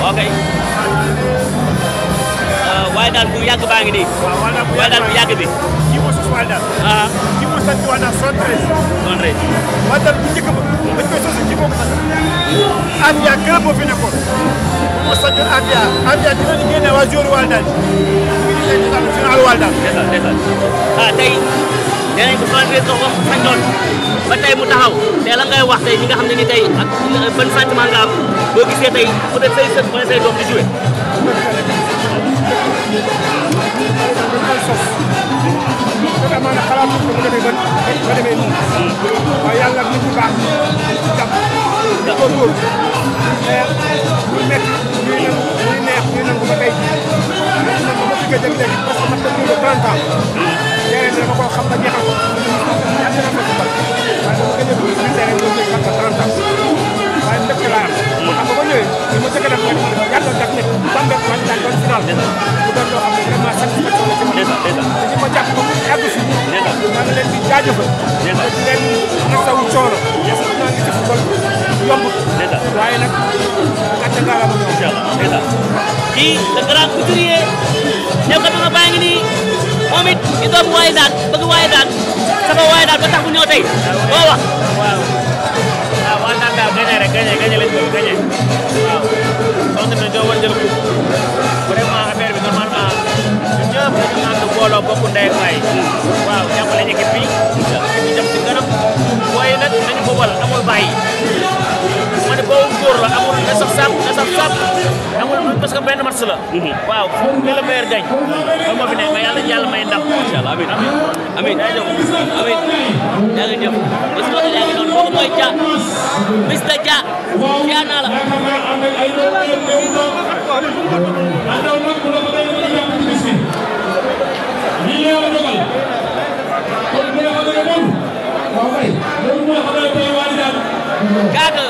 ok waaye daal bu yàgg baa ngi nii waaw wala bu waaye daal bu yàgg bi kii moo sos Wally daal ah kii moo sant Wally daal 73 noonu rek Wally daal bu njëkk ba bañ koy sos kii moo ko sant Afia club moo fi nekkoon moo sant Afia Afia dina di génne waa joueur Wally daal ñu ngi leen di sant final Wally daal ndeysaan ndeysaan ah tey nee nañ ko soixante-treize nga wax sañoon ba tey mu taxaw te la ngay wax tey ñi nga xam ne ni tey ak ban sentiment nga am boo gisee tey peut être say sët wala say doom di joué dañ koy sos te amaana xalaatu ko bu demee ba ba demee nii waaye yàlla nit ñu baax ci jàpp di ko góor mais ñu métti ñuy nangu ñuy neex ñuy nangu ba tey jii dañu nangu ba fi nga jëm léegi parce que man dañu de 30 ans terrain bi dama koo xam ba jeexal ko yàgg na ma ci bal waaye dama gën a dugg ci terrain bi léegi xam nga 30 ans waaye ndëkk laa am xam nga ba ñëwee li ma jëkk a def mooy yàlla def ne Bambey man daan doon final mu doon loo xam ne vraiment satisfaction la ci man ndeysaan ndeysaan te ñi ma jàpp ba mu àgg si ndeysaan maa ngi leen di jaajëfal ndeysaan di leen masawu coono naa ngi ci football yomb ndeysaan waaye nag gàcce ngaa la ma ñëw incha allah ndeysaan kii le grand couturier ñëw kat nga baa ngi nii moom it di doomu waaye daan bëgg waaye daan sama waaye daan ba tax mu ñëw tey boo wax waaw waaw waaw naan daal gagné rek gagné gagné lañ bëgg gagné waaw donc tamit ñoo war jël ko vraiment affaire bi normalement ñun ñëpp dañu ànd booloo bokk ndey ak baay waaw jàppale équipe bi équipe bi jëm ci kanam waaye nag nañu ko wal amul bàyyi ma ne boobu góor la amul na saf sap na saf sap amul parce que benn match la waaw que le meilleur gagne loolu moo fi nekk mais yàlla yàlla may ndam incha allah amiin amiin amiin yaa ngi jëf parce que yaa ngi noonu kooku mooy Dia Mr Dia Dia naa la Kaka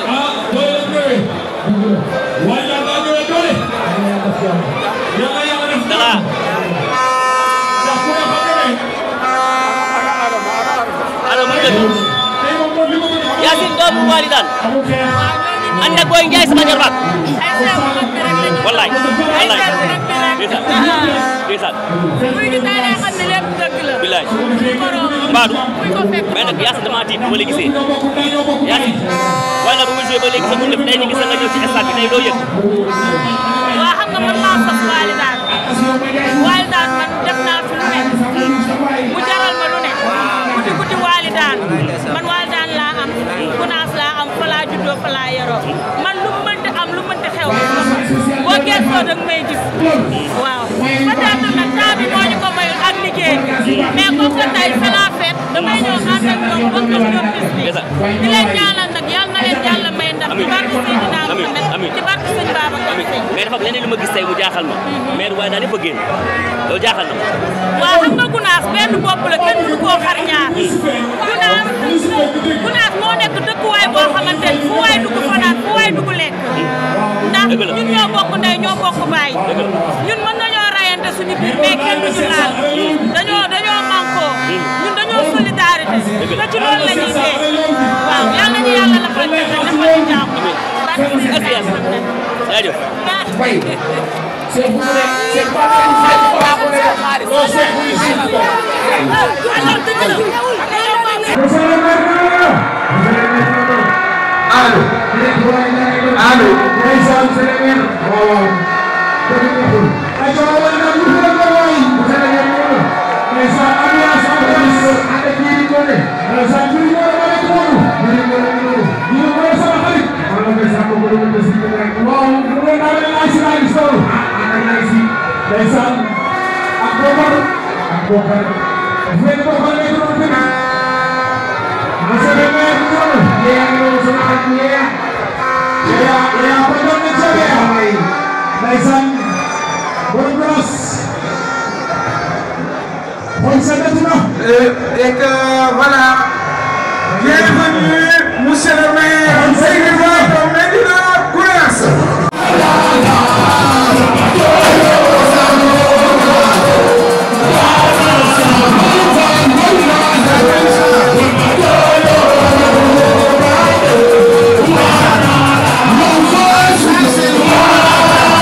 Dala allo mu dëgg Yacine doomu Waly daan ànd ak Boy Ndiaye sama jarbaat wallaay wallaay ndeysaan ndeysaan bilaay Mbadou mais nag Yacine dama tiit bu ma la gisee Yacine waaye nag bu ma joué ba léegi sa def tey ñu gis nga ñëw ci stade bi tey loo yëg waa xam nga man maa sos Waly daan Waly daan man def naa fi lu ne mu jaral ma lu ne guddi guddi Waly daan man Waly daan laa am gunaas laa am fa laa juddoo fa laa yaroo man lu mu mënti am lu mënti xew boo gëstoo da nga may gis waaw peut-être nag temps bi moo ñu ko mayul ak liggéey mais comme que tey c'est la fête damay ñëw ànd ak ñoom bokk ak ñoom bis bi di leen ñaanal nag yal na leen yàlla may ndam ci barke Seydina Muhammad ci barke Sëñ Babacar amiin Sy mais dafa am leneen lu ma gis tey mu jaaxal ma mais waaye daal dafa génn loolu jaaxal na ma waaw xam nga gunaas benn bopp la kenn du koo xar ñaar gunaas gunaas moo nekk dëkkuwaay boo xamante ni fu waay dugg fanaan fu waay dugg lekk ndax Dëgg la. ñun ñoo bokk ndey ñoo bokk baay ñun mën nañoo rayante suñu biir mais kenn du ñu laal dañoo dañoo mànkoo ñun dañoo solidarité te ci loolu la ñuy dee waaw yal nañu yàlla la fa defal defal ñu jàmm barke Seydina Muhammad. jaajëf Allo. Allo. Ndeysaan Sénégal. waaw. Ayca wala na lu ko ko waay. Sénégal ñëw. Ndeysaan ambiance ambiance. Ande kii di ko ne. Ndeysaan kii di ko ne ma nekk noonu. Ma nekk noonu. Ñu ngi koy sama xarit. Wala ndeysaan ko ko doon des ci rek. Waaw mu doon naa leen laaj si laaj solo. Ah ak laaj si. Ndeysaan. Ak bokkar. Ak bokkar. Fu ngeen bokkar nekk noonu tamit. Monsieur le maire Ndiol. yéen a ngi doon sama xarit yéen. yaa yaa ko doon na ca bee amay. Ndeysaan. Bonne grâce. Xool sa dëkk na. et que voilà. Bienvenue, monsieur le maire. Seydou Ba Medina Gounass. Ndeysaan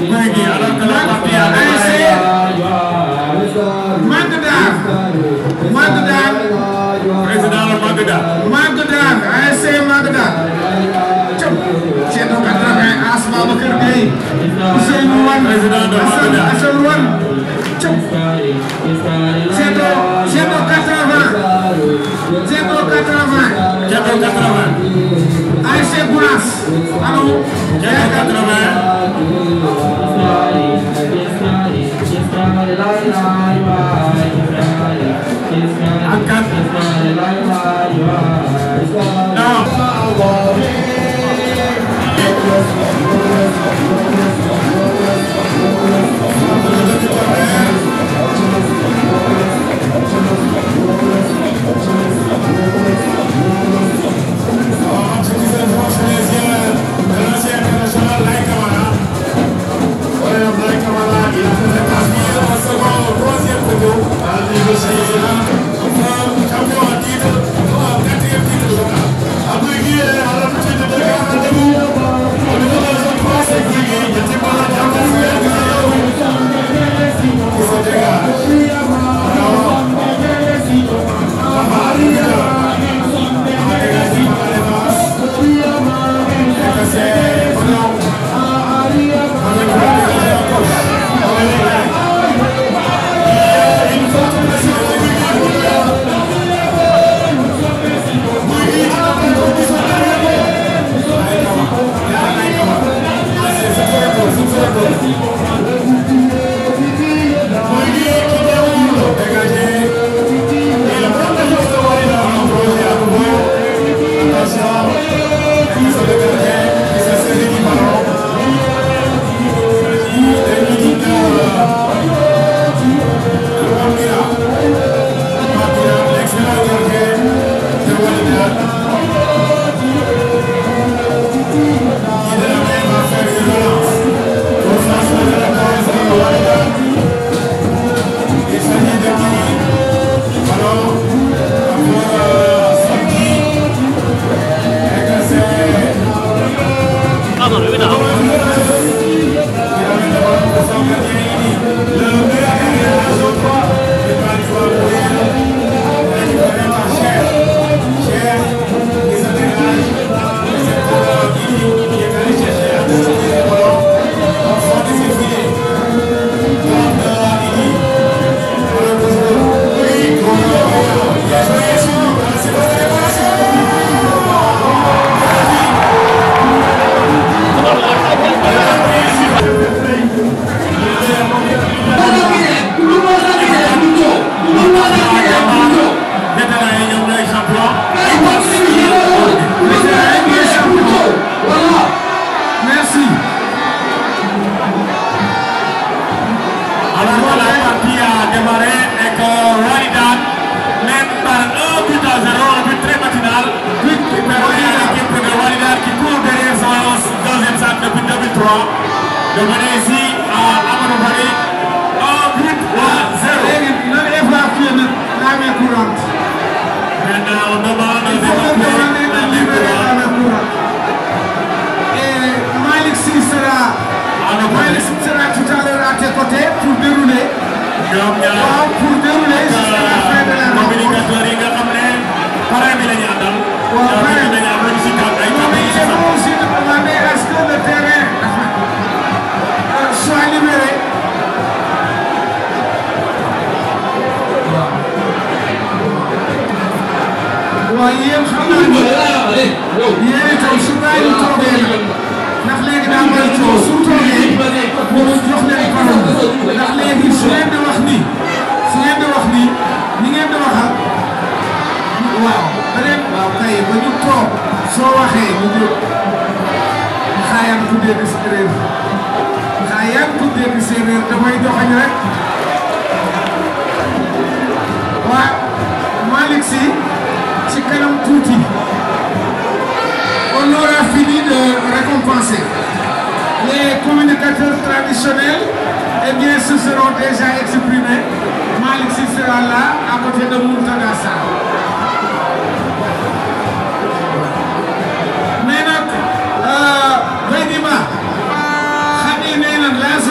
Guigui alors que la partie a démarré. Magdar Magdar Président le Magda. Magdar ASC Magdar Cop Ceto 80 Asma Bakar Gueye Ousseynou Wane Président de Magda. Assane Wane Cop Ceto Ceto 80 Ceto 80 Diato 80. ASC Gounass allo Diato 80. Angkat. Non. Pardon, bi taxaw. Vétérans yi ñoom ñooy champion. Merci Alors que la partie a démarré et que Walidan mène par un but à zéro, un but très matinal, but qui permet à l'équipe de Walidan qui court derrière son deuxième sac depuis 2003 de mener ici à Amadou Bari un but à zéro. léegi nan évacuer nag la main courante Maintenant, on demande Il faut que d'évacuer nous la libérer libre la main courante et Malick Sy sera Malick Sy sera tout à l'heure à tes côtés pour dérouler ñoom ñaar waaw pour dérouler jusqu'à la fin de la rencontre communicateurs yi nga xam ne parrain bi la ñu àndal. waaw ñoom parrain. dañu am lu ñu si tànn ay Non, kàddu mais yu il si est sax. bon aussi de demander à ce que le terrain euh, soit libéré. waaw yéen xam naa ne yéen itam su bàyyi ñu toogee nag ndax léegi daa may coow su toogee moom jox leen parole ndax léegi su ngeen di wax nii su ngeen di wax nii ni ngeen di waxal waaw ba leen waaw kay ba ñu toog soo waxee ñu jóg xaayaan ku dégg séeréer xaayaan ku dégg séeréer damay joxañ rek waa Malick Sy ci kanam tuuti on aura fini de récompenser les communicateurs traditionnels eh bien se seront déjà exprimés Malick Sy sera là à côté de Mourtada Sarr mais nag Baydima xam nga nee na la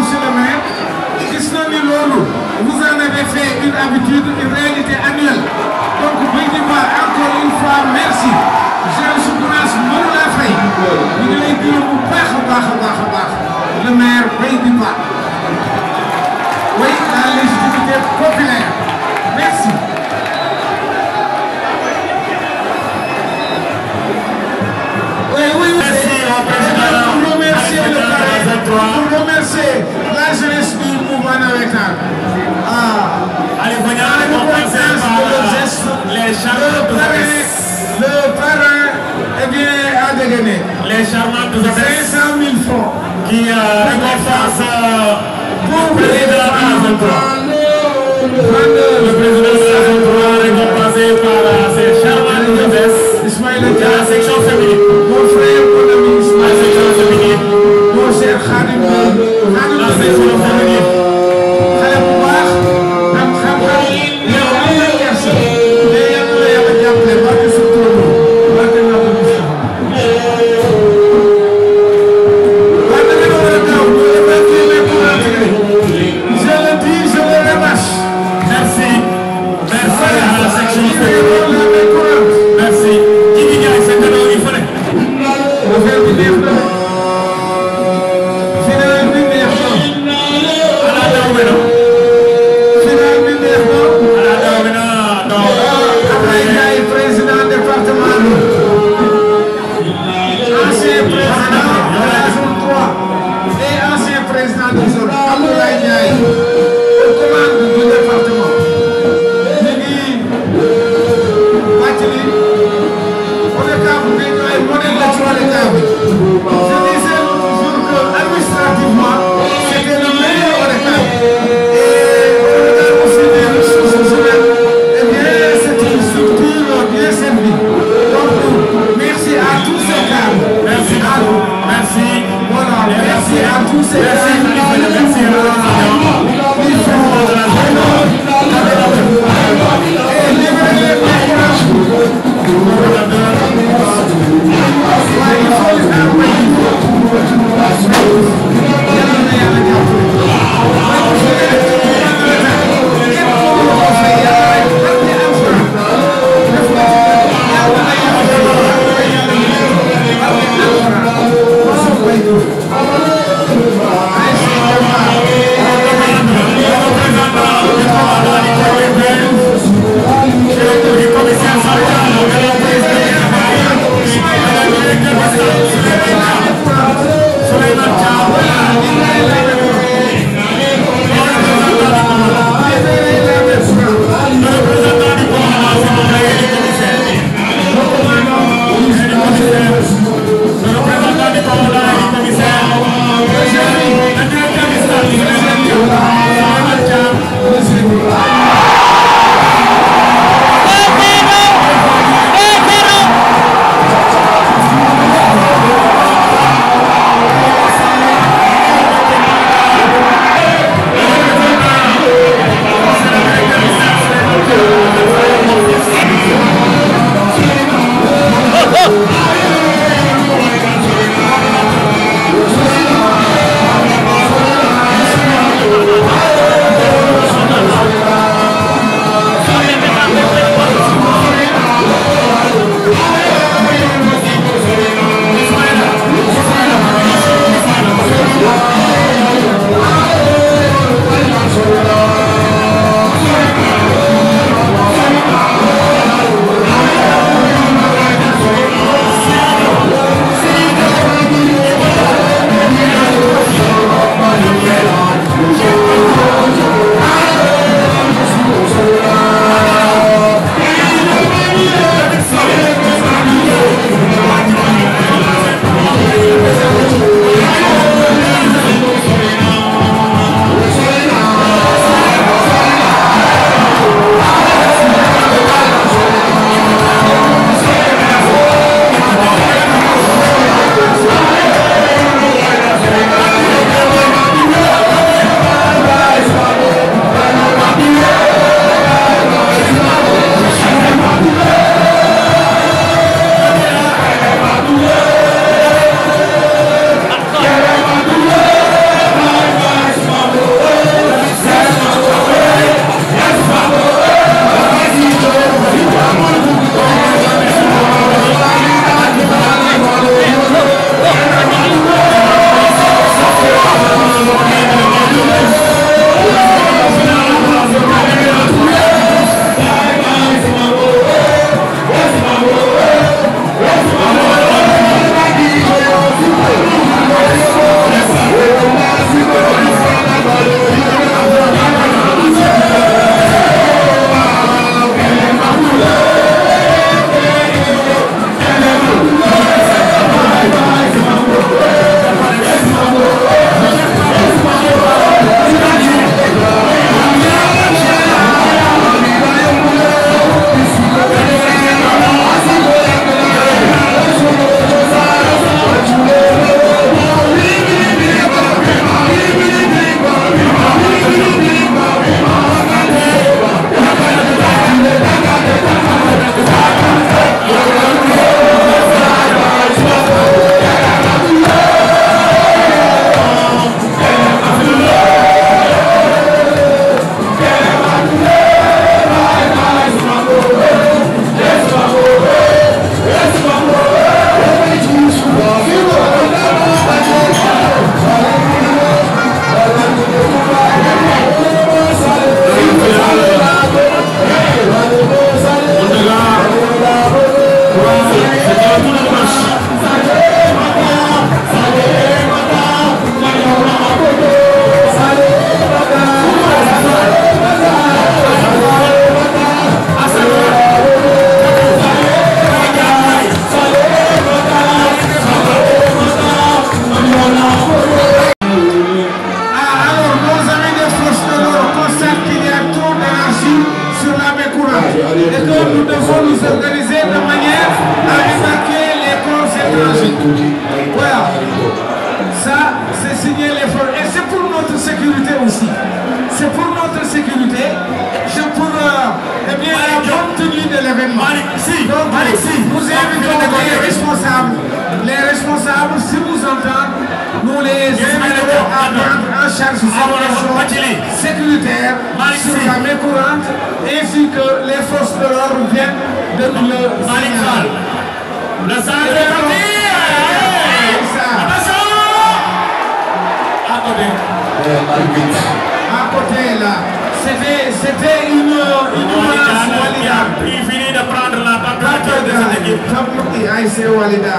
monsieur le maire gis na ni loolu vous en avez fait une habitude une réalité annuelle donc Bay di Ba encore une fois merci Jean Soukourage mënu laa fay ñu ngi lay gërëm bu baax a baax a baax a baax le maire Bay di Ba oui la légitimité populaire merci. Oui, oui, oui. Merci au président. Pour remercier le Président parrain, de la Z3. pour remercier la jeunesse du mouvement navétane. Ah, Allez, venez la récompenser reconnaissance par de leur geste, les le charmantes parrain, hôtesses. le parrain, eh bien, a dégainé. Les charmantes hôtesses 500 000 francs. qui euh, récompensent euh, Pour le président de la Z3. Voilà. Ça, c'est signer l'effort. Et c'est pour notre sécurité aussi. C'est pour notre sécurité. C'est pour euh, eh bien, la bonne tenue de l'événement. Donc, nous invitons les responsables. Les responsables, si vous entendez, nous les invitons à prendre en charge cette question sécuritaire sur la main courante, ainsi que les forces de l'ordre viennent de nous le signaler. Le centre est parti Attention À côté. À côté là, c'était c'était une, une menace Walida. Il finit de prendre la température de cette équipe. Tapouki ASC Walida.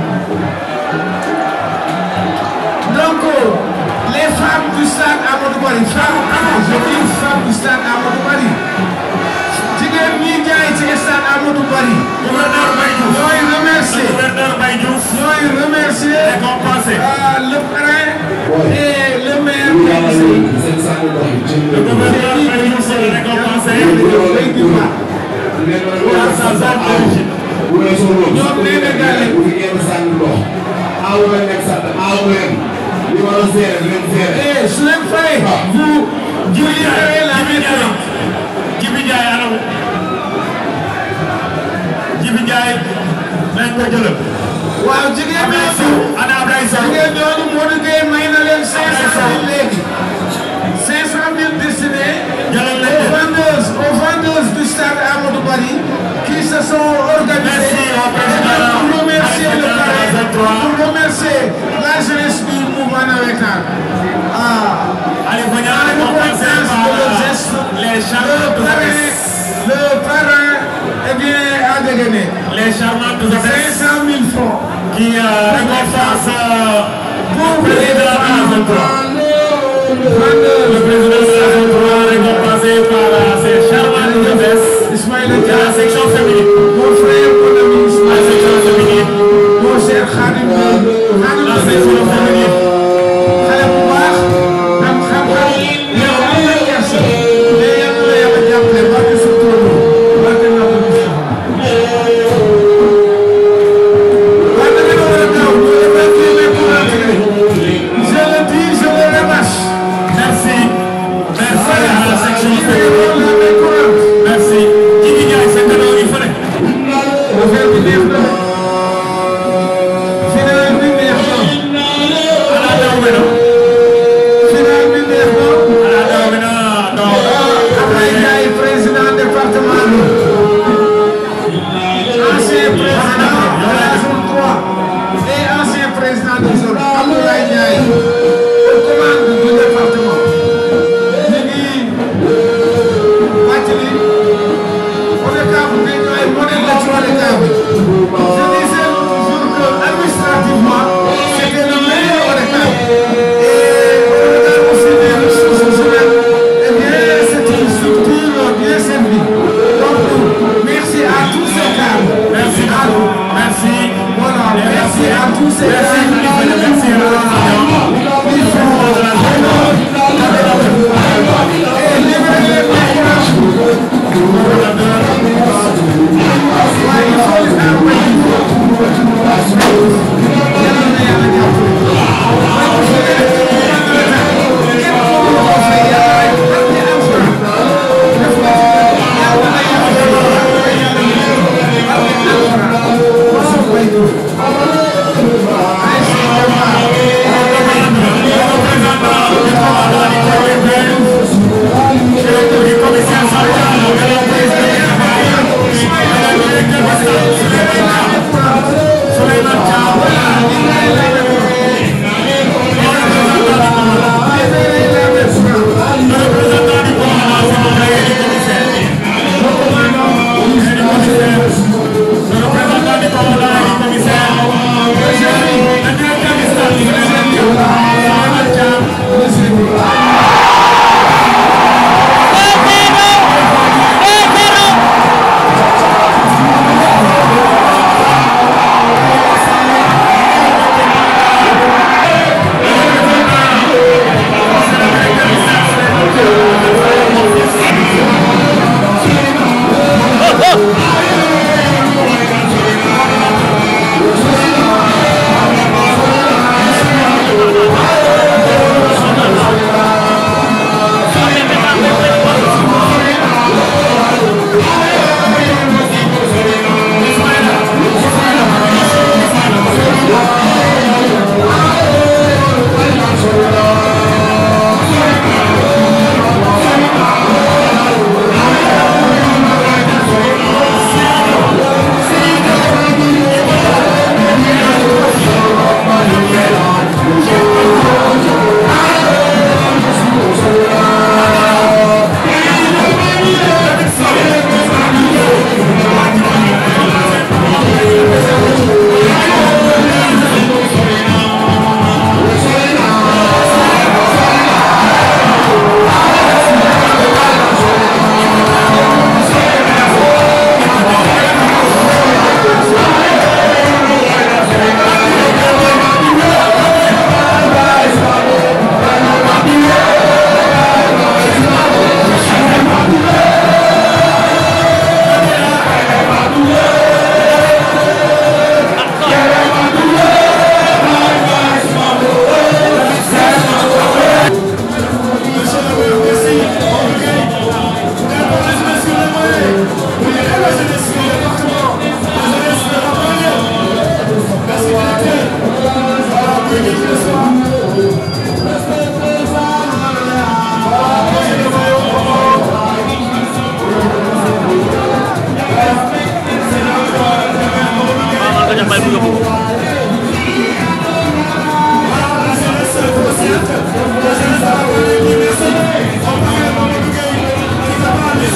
Donc, les femmes du stade Amadou Bari, femmes, je dis femmes du stade Amadou Bari. jigéen ñi jaay ci stade Amadou Bari. Gouverneur Baye Diouf. ñooy remercier. Gouverneur Baye Diouf. ñooy remercier. Récompensé. ah, le parrain et le maire. Le gouverneur Baye Diouf est récompensé par sa zone d'origine. ñoom nee na gàlle. Eh, su leen fayee. vous vous libérez la main. Jibi Ndiaye anam Jibi Ndiaye nañ ko jëlal. waaw jigéen Ablaye ñooñu. Sow ana Ablaye Sow. jigéen ñooñu Modou Gueye may na leen 500000 léegi. 500000 destinés Jëlal leen aux vendeuses aux vendeuses du stade Amadou Bari qui se sont organisées Merci au président. pour remercier le parrain, 23. pour remercier la jeunesse du mouvement navétane. Ah. Ali Fagnan récompensé par les Le charmantes parrain, hôtesses. le parrain, eh bien, a dégainé. Les charmantes hôtesses 500 000 francs. qui euh, récompensent euh, Pour le président de la zone 3. Le vendeurs. président de la zone 3 récompensé par euh, ces charmantes hôtesses Ismaël de la Dia, section féminine. mon frère, mon ami La Ismaël section féminine. mon cher Khadim Khadim La section féminine. xale bu baax am xam-xam yow am na kersa mais yal na la yàlla jàppale barke sa tóolu barke na ko Moustapha waaye da ngeen war a gaaw ñu évacuer les courants je le dis je le rabâche Merci. Merci à la section Ñu féminine. ngi les courants Merci. Jibi Ndiaye sa cadeau yi fële. affaire bi neex na final bi neex na Ala daw bi na. final bi neex na Ala daw bi na. Donc, Ablaye Ndiaye président département bi ancien président de la zone 3 et ancien président de zone Abdoulaye Ndiaye aux commandes du département ñu ngi fàttali ODCAV bi ñu ay modèle la ci ODCAV bi je disais toujours que administrativement c'était le meilleur ODCAV et ODCAV aussi des ressources humaines eh bien c'est une structure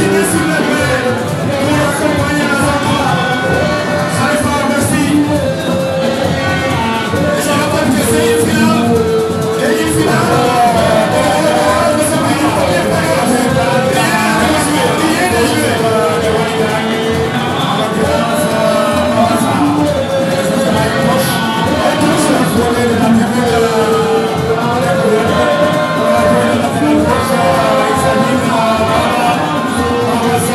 signé sur le terrain pour accompagner les enfants. Khalifa, merci. Et je rappelle que c'est une finale. Et une finale. euh, nous sommes en première période. Rien n'est joué, rien n'est joué. Merci.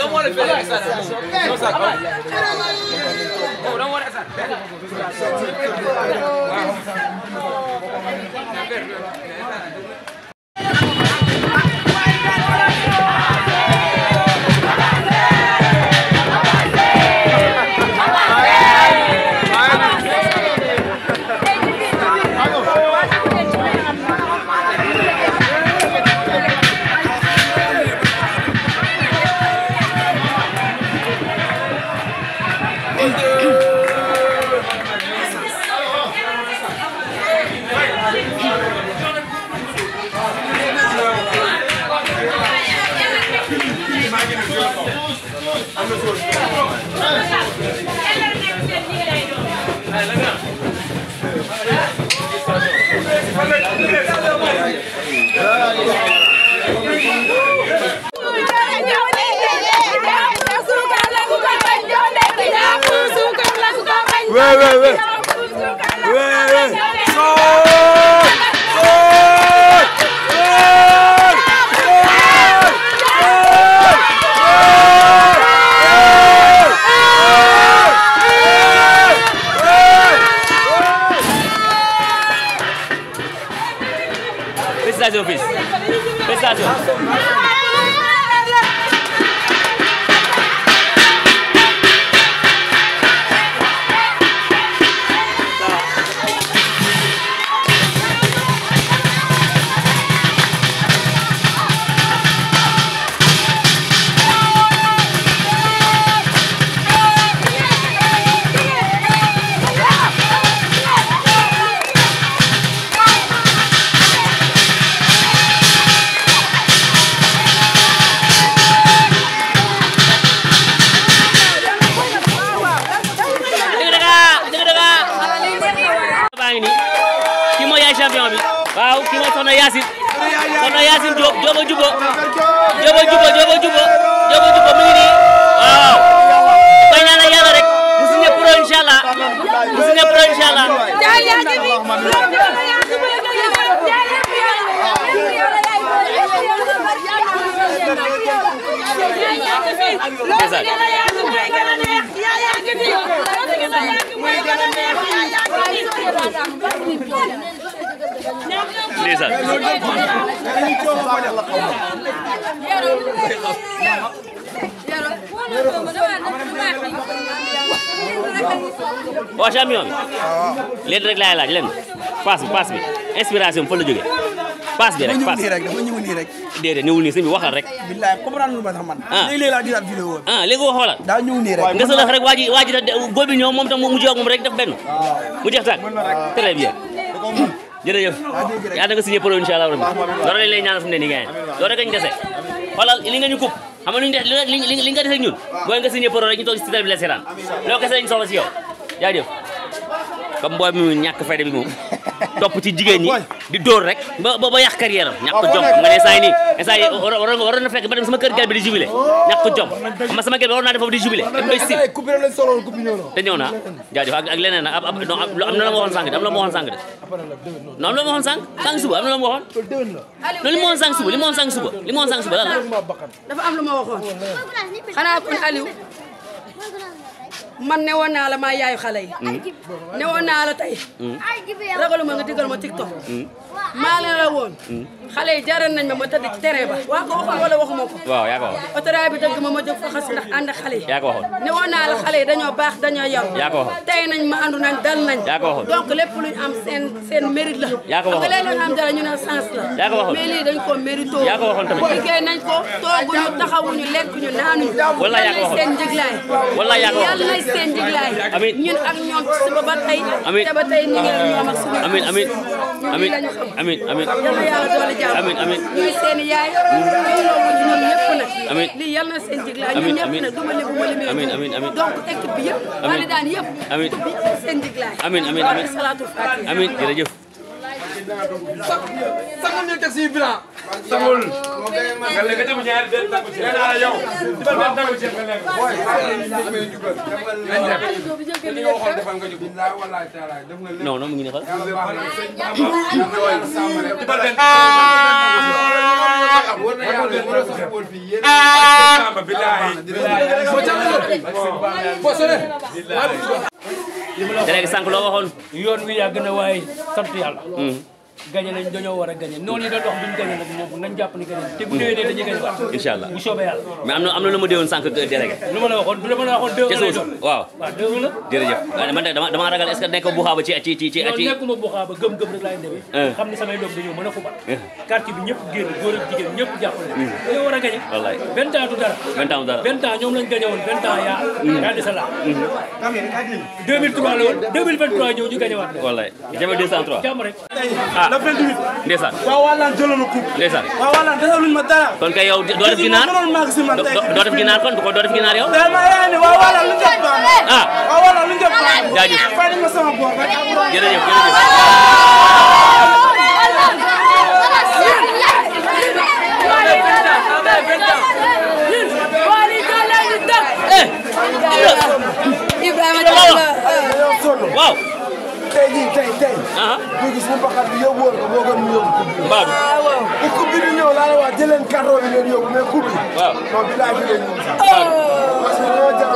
Ouais, ouais, ouais. Ouais, ouais. Sol Sol Félicitations fils félicitations dëgg dëgg dëgg dëgg baa ngi nii kii mooy yaay champion bi waaw kii mooy soxna Yacine soxna Yacine Diop Diop a jubo Diop a jubo Diop a jubo Diop a jubo mi ngi nii waaw koy ñaanal yàlla rek mu signé pro incha allah mu signé pro incha allah ndeysaan waaw champion bi leen rek laay laaj leen paas bi paas bi inspiration bi fa la jógee paas bi rek paas nii rek dafa ñëw nii rek déedéet ñëwul nii sëñ bi waxal rek billaay comprendre lu ma sax man Ah. léegi-léegi laa gisaat vidéo bi ah léegi wax xoolal daa ñëw nii rek nga sëlëx rek waa ji waa ji da góor bi ñëw moom tam mu jóg moom rek def benn mu jeex tàkk très bien jërëjëf yaa da nga signé pro incha allah rabbi loolu lañ lay ñaanal fu mu ne nii gars loolu rek ñu dese xoolal li nga ñu coupe xam nga lu ñu def li li li nga dese ak ñun booy nga signé pro rek ñu toog si télé bi la seetaan loolu kese lañ soxla si yow jaajëf comme booy bi mu ñàkk fayda bi moom topp ci jigéen ñi di dóor rek ba ba ba yàq carrière am ñàkk jom nga ne saa yi nii saa yi waroon waroon na fekk ba dem sama kër gel bi di jubilé ñàkk jom xam nga sama gel bi waroon naa def foofu di jubilé imbécile coupe la solo coupe ñëw na te ñëw na jaajëf ak ak leneen nag ab ab non am na la ma waxoon sànq de am na la ma waxoon sànq de non am na la ma waxoon sànq sànq suba am na la ma waxoon non li ma waxoon sànq suba li ma waxoon sànq suba li ma waxoon sànq suba lan la dafa am lu ma waxoon xanaa kon Aliou man ne woon naa la maa yaayu xale yi ne woon naa la tey ragaluma nga digal ma TikTok maa leen la woon xale yi jaral nañ ma ma tëdd ci terrain ba waa ko waxoon wala waxuma ko waaw yaa ko waxoon autorail bi dëgg ma ma jóg fa xas ndax ànd ak xale yi yaa ko waxoon ne woon naa la xale yi dañoo baax dañoo yaru yaa ko waxoon tey nañ ma andu nañ dal nañ yaa ko waxoon donc lépp luñ am seen seen mérite la yaa ko waxoon xam nga léeg-léeg nga am dara ñu ne sens la yaa ko waxoon mais lii dañ ko mérito yaa ko waxoon tamit liggéey nañ ko tooguñu taxawuñu lekkuñu naanuñu Walla yaa ko waxoon. seen njëglaay Walla yaa ko waxoon. yàlla nay seen njëglaay Amiin. ñun ak ñoom ci suba ba tey Amiin. te ba tey ñu ngi ak ñoom ak suñu amin amin ñun amin lii lañu xam amin amin yal na yàlla doole jàmm Amiin, amiin. ñuy seen yaay ñuy loolu ci ñoom ñëpp nag Amiin. lii yal na seen njëglaay Amiin, ñun ñëpp amiin. nag duma lim bu ma limee Amiin, amiin, amiin. donc équipe bi yëpp wala daan yëpp Amiin. bi seen njëglaay Amiin, amiin, amiin. salaatul fatiha amin jërëjëf sangul ñu teg si bilan sangul nga lekk dem ñaari den tangu ci nee naa la yow dibal den tangu ci nga lekk boy amee jugal nañ dem li nga waxoon defal nga ñu ko billahi wallahi taala def nga lépp non non mu ngi ne xal yàlla baax na sëñ Bamba yàlla sàmm rek dibal den war na yàlla Samba billahi délégué sànq loo waxoon yoon wi yàgg na waaye sant yàlla. gañe nañ dañoo war a gañe noonu yi doon wax duñ gañe nag moom nañ jàpp ni gañe te bu déwénee dañuy gañe waat. incha allah bu soobee yàlla. mais am na am na lu ma déwoon sànq délégué lu ma la waxoon du dama la waxoon deux ca lay suuf doon. waaw waaw deux la. jërëjëf waaye man de dama dama ragal est ce que nekk bu xaaba ci ci ci ci loolu ci nekkuma bu xaaba gëm-gëm rek laay demee. Eh. xam ni samay doom dañoo mën a fubal. Eh. quartier bi ñëpp génn góor ak jigéen ñëpp jàppale. dañoo war a gañe. wallaay vingt ans du dara. vingt ans dara vingt ans ñoom lañ gañe woon vingt ans yaa. yaa dese la. 2003 la woon 2023 ñëw ñu gañe waat. wallaay jafe 203 jàmm rek. ah le 28 ndeysaan waaw waalaan jëloon na coupe ndeysaan waaw waalaan desaluñ ma dara kon kay yow doo def ginaar mënoon maa si man doo tey doo def ginaar kon doo def ginaar yow mais ma yaa ni waaw waalaan lu jot baax na ah waaw waalaan lu jot baax na jaajëf fay nañ ma sama boor rek jërëjëf jërëjëf Ibrahima Diallo dañoo sonn waaw tey jii tey tey ah ñu gis mu baxat bi yóbbu woon ko moo gën mu yóbbu coupe bi mbaa bi bu coupe bi di ñëw laa la wax jëleen carton bi leen yóbbu mais coupe bi waaw non bi laay fi leen ñëw sax parce que dañoo jar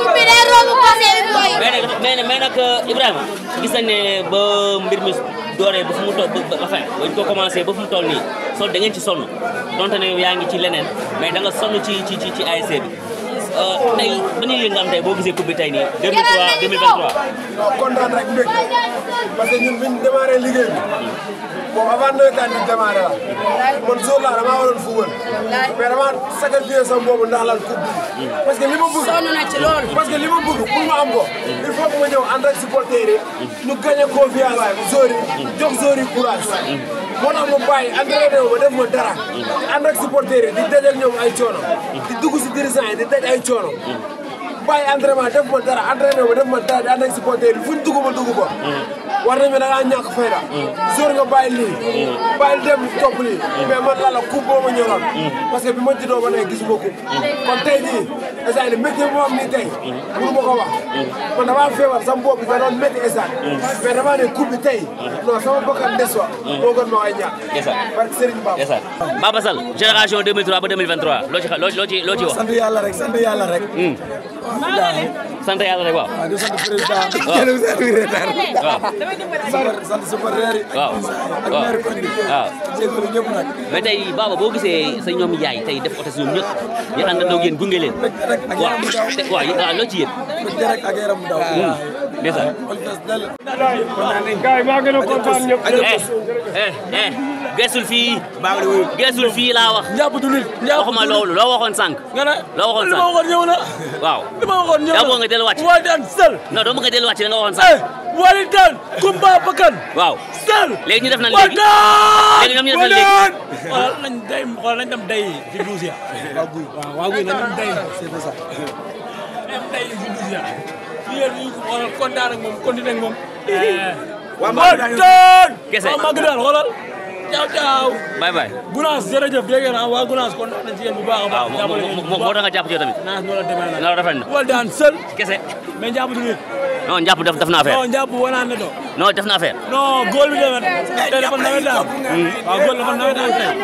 mais nag mais nag mais nag Ibrahima gis nañ ne ba mbir mi dooree ba fu mu toll ba enfin bañ ko commencé ba fu mu toll nii sol da ngeen ci sonn donte ne yow yaa ngi ci leneen mais da nga sonn ci ci ci ci ASC bi tey ban yëg nga am tey boo gisee coupe bi tey nii 2003 2023 non kontaan rek mbég parce que ñun biñ démarré liggéey bi bon avant nawetaan di démarré la man jour la damaa waroon football mais dama sacrifié sama boobu ndax lan coupe bi parce que li ma bëgg sonn na ci loolu. parce que li ma bëgg pour ma am ko il faut que ma ñëw ànd ak supporters yi ñu gagné confiance joueurs yi jox joueurs yi courage moo tax ma bàyyi entraîné wu ma def ma dara ànd ak supporters yi di dajal ñoom ay coono di dugg si dirigeant yi di daj ay coono bàyyi entraînement def ma dara entraîné wu ma def ma dara di ànd ak supporters yi fuñ dugg ma dugg ko war nañu da ngaa ñàkk fayda jour nga bàyyi lii bàyyi dem topp lii mais man la la coupe boo ma ñoroon parce que bi ma juddoo ba léegi gisuma coupe kon tey jii instant yii métier bi ma am nii tey mënu ma ko wax man damaa feebar sama bopp bi da doon métti instant mais damaa ne coupe bi tey non sama bakkan des wa moo gën ma koy ñàkk ndeysaan parce que Serigne Baba ndeysaan Baba Sall génération 2003 ba 2023 loo ci xa- loo loo ci loo ci wax sant yàlla rek sant yàlla rek sant yàlla rek waaw waaw di sant président Waaw. jëlum seen retard waaw super sant supporter yi waaw ak waaw maire koñ bi waaw jégalu ñëpp nag mais tey Baba boo gisee sa ñoom yaay tey def oto si ñoom ñëpp ñu àndandoo ak yéen gunge leen rek ak waaw yaram bu daw te waaw yéen waaw loo ci yéen bëgg rek ak yaram bu daw ndeysaan xol fees dell gars yi maa gën a kontaan ñëpp eh eh eh geesul fii geesul fii laa wax njàpp du nit waxuma loolu loo waxoon sànq nga ne loo waxoon li ma sànq waxoon ñëw na waaw li ma waxoon ñëw yaa na bëgg nga delluwaat ci waa daan sel non doo bëgg nga delluwaat ci da nga waxoon sànq eh wali daan kumba bakkan waaw sel léegi ñu def nan waa léegi daan léegi ñoom ñu def nan léegi xoolal nañ day xoolal nañ dem day ci douze ya waaw guy waaw waaw guy nañ dem day c'est ça dem day ci douze ya yéen ñu ko xoolal kontaan ak moom continué ak moom waa waa daan Kese. waa mag daal xoolal ciao ciao bye bye Gunaas jërëjëf dégg naa waa Gunaas kontaan nañ ci yéen bu baax a baax waaw moo moo moo tax nga jàpp ci yow tamit naas noo la demee nag loolu rafet na wal daan seul kese mais njàpp du nit non njàpp def def na affaire non njàpp wanaan ne do non def na affaire non góol bi demee tey dafa nawet daal waaw góol dafa nawet daal tey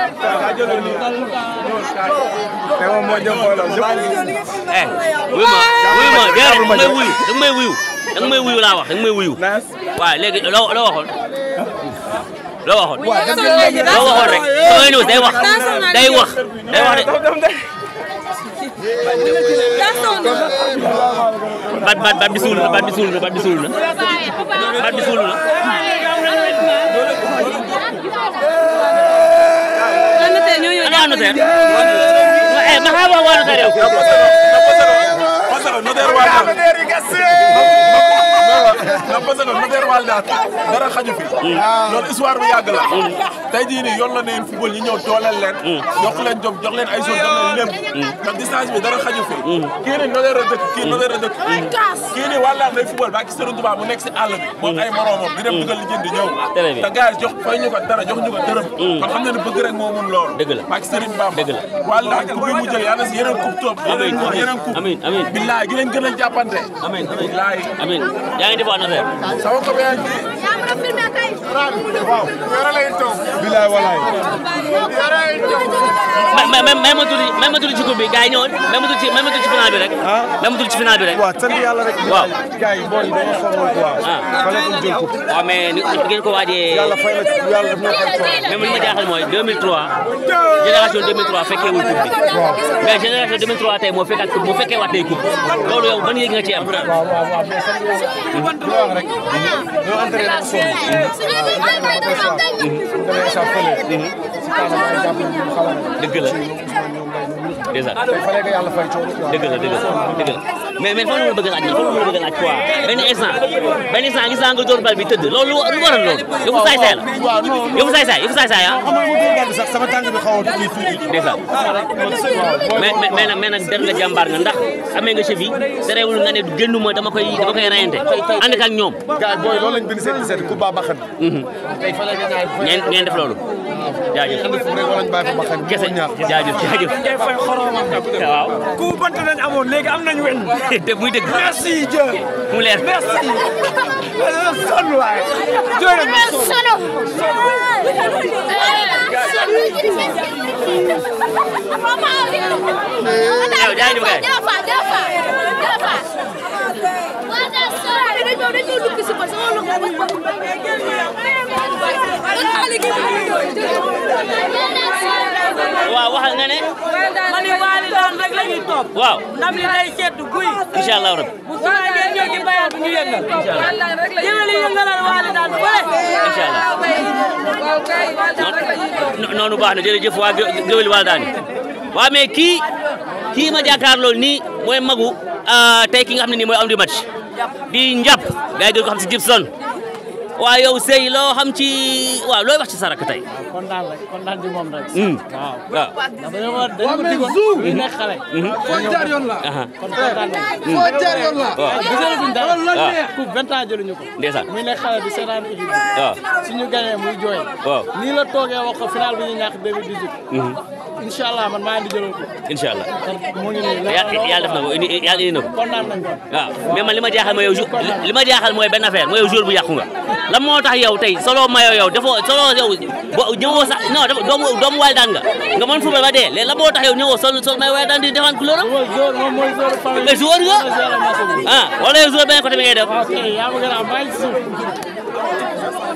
te moom moo jëm xoolal eh wuyu ma wuyu ma déedéet da nga may wuyu da nga may wuyu da nga may wuyu laa wax da nga may wuyu waaw léegi loo loo waxoon loo waxoon loo waxoon rek damay ñëw day wax day wax day wax de bat bat bat bi suul na bat bi suul na bat bi suul na bat bi suul na ana notaire eh ma xaaba waa notaire yow parce que notaire wal daal non parce que notaire wal daal dara xaju fi loolu histoire bu yàgg la tey jii nii yoon la ne yéen football ñi ñëw dooleel leen jox leen jom jox leen ay jour jox leen lépp ndax distance bi dara xaju fi kii nii notaire la dëkk kii notaire la dëkk kii nii wàllaan day football ba ki Serigne Touba mu nekk si àll bi moom ay moromam di dem dugal li jënd ñëw Très bien. te gars yi jox fay ñu ko dara jox ñu ko dërëm kon xam na ne bëgg rek moo mun loolu Dëgg la. ba ki Serigne Bamba Dëgg la. wàllaan coupe bi mu jël yàlla si yeneen coupe topp yeneen coupe yeneen coupe amiin amiin billaay gi leen gën a jàppante amiin amiin billaay amiin yaa ngi def waa notaire sama ko yaa ngi bilaay walaay may mais même même ma tudd même ma tudd ci coupe bi gars yi ñëwoon même ma tudd ci même ma tudd ci final bi rek. même ma tudd ci final bi rek. waaw sant yàlla rek. waaw. gars yi booy yi dañoo sonnoon quoi. ah fallait que ñu jël ko. waaw mais ni ngeen ko waajee. yàlla fay na ci yàlla def na fay quoi. même li ma jaaxal mooy 2003 génération 2003 fekkee wul coupe bi mais génération 2003 tey moo fekkaat coupe moo fekkee waat tey coupe loolu yow ban yëg nga ci am. waaw waaw waaw mais sant yàlla. li ma wax rek. ñoo entraîné ak sonn. suñu demee sa fële. si kanam ay jàpp ñu xaw a dëgg la dèjà tey fallait que yàlla fay coono quoi. dëgg la dëgg la dëgg la mais mais fan la ma bëgg a laaj fan la ma bëgg a laaj quoi benn instant benn instant gis naa nga door bal bi tëdd loolu lu lu waral loolu yëfu saay saay la waaw non non. yëfu saay saay yëfu saay saay ah xam nga mu dóor bal bi sax sama tànk bi xaw a kii tuuti. dèjà waaw mais mais mais nag mais nag der nga jàmbaar nga ndax amee nga cheville terewul nga ne génnuma dama koy dama koy reyante ànd ak ñoom gars yi booy loolu lañ bind seen seet ku baax baxan. tey fallait que ñaar ngeen ngeen def loolu jaajëf andi fu rek wala ñu bàyyi fa baxan. kese jaajëf jaajëf waaw ku bant nañ amoon léegi am nañ wen te muy dëgg merci Dieu mu leer merci sonn waay jooy na yow jaajëf kay waaw waxal nga ne ma ni waali daan rek la ñuy topp waaw ndam li day sedd guy incha allah rabbi bu subaa ngeen ñëw ci bayal bu ñu yëngal yëngal yi yëngalal waali daan fële incha allah non noonu baax na jërëjëf waa géwél wal daani waaw mais kii kii ma jàkkaarloo nii mooy magu tey ki nga xam ne nii mooy am di match di njàpp gars yi gën ko xam si Gibson waaw yow sëy loo xam ci waaw looy wax ci sarak tey kontaan rek kontaan ci moom rek. waaw waaw ndax dañoo war dañu ko digoon ñu nekk xale. foo jaar yoon la. aha kon kontaan nañ. foo jaar yoon la. waaw gisatuñ dara. waaw coupe vingt ans jëluñu ko. ndeysaan muy nekk xale di seetaan équipe bi. waaw suñu gagné muy jooy. waaw nii la toogee wax ko final bi ñu ñàkk 2018. incha allah man maa ngi di jëloon ko. incha allah mu ngi nii yàlla yàlla def na ko indi yàlla indi na ko kontaan nañ ko. waaw mais man li ma jaaxal mooy yow jou- li ma jaaxal mooy benn affaire mooy yow jour bu yàqu nga lan moo tax yow tey solo mayo yow dafoo solo yow bo ñëwoo sax non dafa doomu doomu waay daan nga nga mën football ba dee léegi lan moo tax yow ñëwoo sol sol may waay daan di défendre couleur am mooy joueur moom mooy joueur famille. mais joueur nga mooy joueur match bi. ah wala yow joueur benn côté bi ngay def waaw kay yaa ma gën a am maa ngi si suuf.